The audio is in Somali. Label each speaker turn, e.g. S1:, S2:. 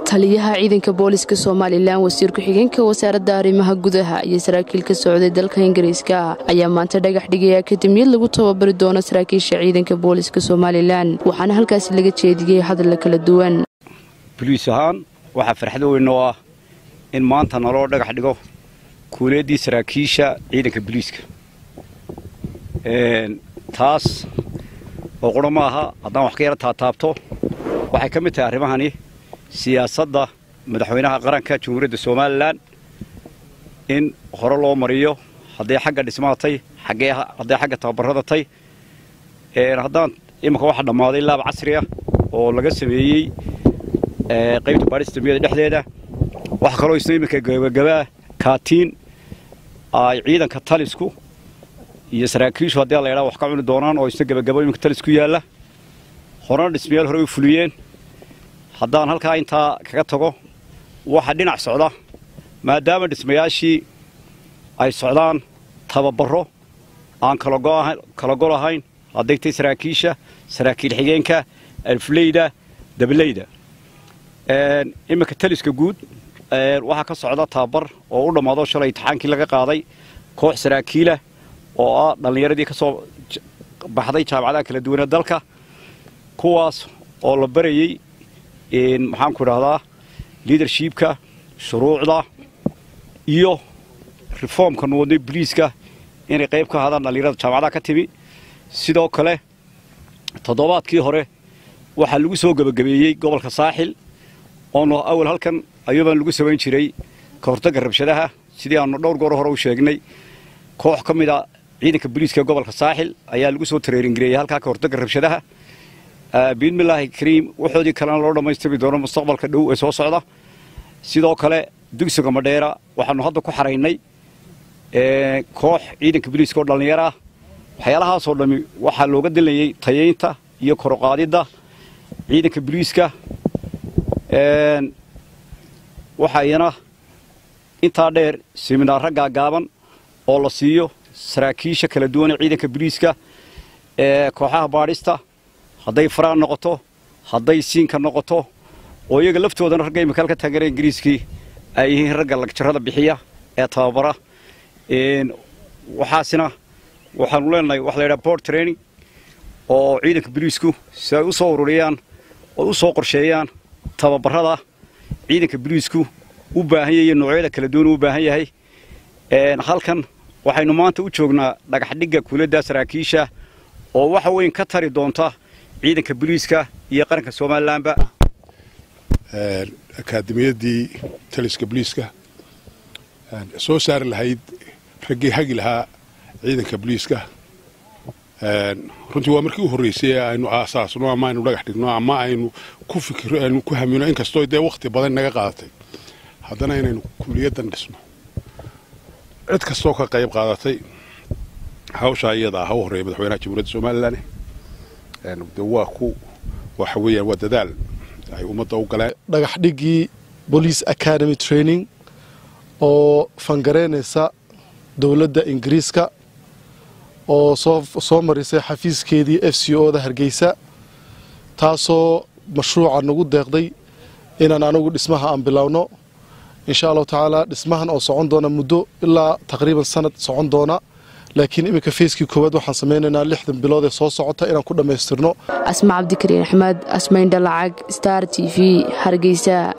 S1: taliyaha ciidanka booliska somalilan wasiir ku-xigeenka wasaaradda arrimaha gudaha iyo saraakiil ka socday dalka ingiriiska ayaa maanta dhagax dhigaya akademiyad lagu tababari doono saraakiisha ciidanka booliska somalilan waxaana halkaasi laga jeediyey hadalla kala duwan
S2: boliis ahaan waxaa farxado weyn oo ah in maanta naloo dhagax dhigo kuuleeddii saraakiisha ciidanka boliiska taas oo qura ma aha haddaan wax ka yara taataabto waxay ka mid tahay arrimahani siyaasadda madaxweynaha qaranka jamhuuriyadda somalilan in hore loo mariyo hadday xagga dhismaatay hadday xagga tababarradatay haddaan iminka waxaa dhammaaday laab casri ah oo laga sameeyey qaybta baadhistamiyada dhexdeeda waxaa kaloo isna iminka gabagabaa kaatiin ay ciidanka talisku iyo saraakiishu haddii la ydhaa wax ka cuni doonaan oo isna gabagabo iminka talis ku yaalla horena dhismayaal hore u fuliyeen haddaan halkaa intaa kaga tago waxa dhinac socda maadaama dhismayaashii ay socdaan tababaro aan kala gol ahayn hadday tay saraakiisha saraakiil xigeenka alfleyda dabaleyda iminka taliska guud waxaa ka socda tababar oo u dhammaado shalay imtixaankii laga qaaday koox saraakiila oo ah dhallinyaradii ka soo baxday jaamacadaha kala duwanee dalka kuwaas oo la barayey maxaanku idhahdaa liadershipka shuruucda iyo reformka nuwadnay boliiska inay qayb ka ahaadaan dhallinyarada jaamacadaha ka timi sidoo kale toddobaadkii hore waxaa lagu soo gebagabeeyey gobolka saaxil oonu awal halkan ayuubaan lagu samayn jiray ka hortagga rabshadaha sidii aanu dhowr goor hore u sheegnay koox ka mid a ciidanka boliiska gobolka saaxil ayaa lagu soo tareeringareeyey halkaa ka hortagga rabshadaha biidmillaahi kariim waxoodii kalena loo dhammaystiri doono mustaqbalka dhow ee soo socda sidoo kale dugsiga madheera waxaanu hadda ku xaraynay koox ciidanka boliiska oo dhallinyaro ah waxyaalahaasoo dhammi waxaa looga dalayey tayaynta iyo koroqaadidda ciidanka boliiska waxayna intaa dheer siminaarra gaagaaban oo la siiyo saraakiisha kala duwan ee ciidanka boliiska ee kooxaha baadhista hadday faraan noqoto hadday siinka noqoto oo iyaga laftoodana ragga imika halka taageera ingiriiskii ay yihiin ragga lagjarrada bixiya ee tababara waxaasina waxaanu leenahay waxa la yidhaha board training oo ciidanka boliisku si ay u soo ururiyaan oo u soo qorsheeyaan tababarrada ciidanka boliisku u baahan yahay noocyada kala duwan u baahan yahay halkan waxaynu maanta u joognaa dhagaxdhigga kuuladda saraakiisha oo waxa weyn ka tari doonta ciidanka boliiska iyo qaranka somalilanba
S3: akaademiyaddii taliska boliiska soo saari lahayd raggii hagi lahaa ciidanka boliiska runtii waa markii u horreysay aynu aasaasno ama aynu dhagax dhigno ama aynu ku fikiro aynu ku hamino inkastoo dee wakhti badan naga qaadatay haddana inaynu kuliyaddan dhisno cid kastoo ka qayb qaadatay hawshaa iyada ah ha u horreeya madaxweynaha jamhuuriyadda somalilan de waa ku waxa weeyaan waa dadaal ay ummadda u galeen
S4: dhagax dhiggii police academy training oo fangareynaysa dowladda ingiriiska oo soo marisay xafiiskeedii f c o da hargeysa taasoo mashruuca nagu deeqday inaan anagu dhismaha aan bilowno insha allahu tacaala dhismahan oo socon doona muddo ilaa taqriiban sanad socon doona laakiin iminka feyskii koowaad waxaan samaynaynaa lixdan bilood ee soo socota inaan ku dhammaystirno
S1: asma cabdikariin axmed asmayn dhalacag star t v hargeysa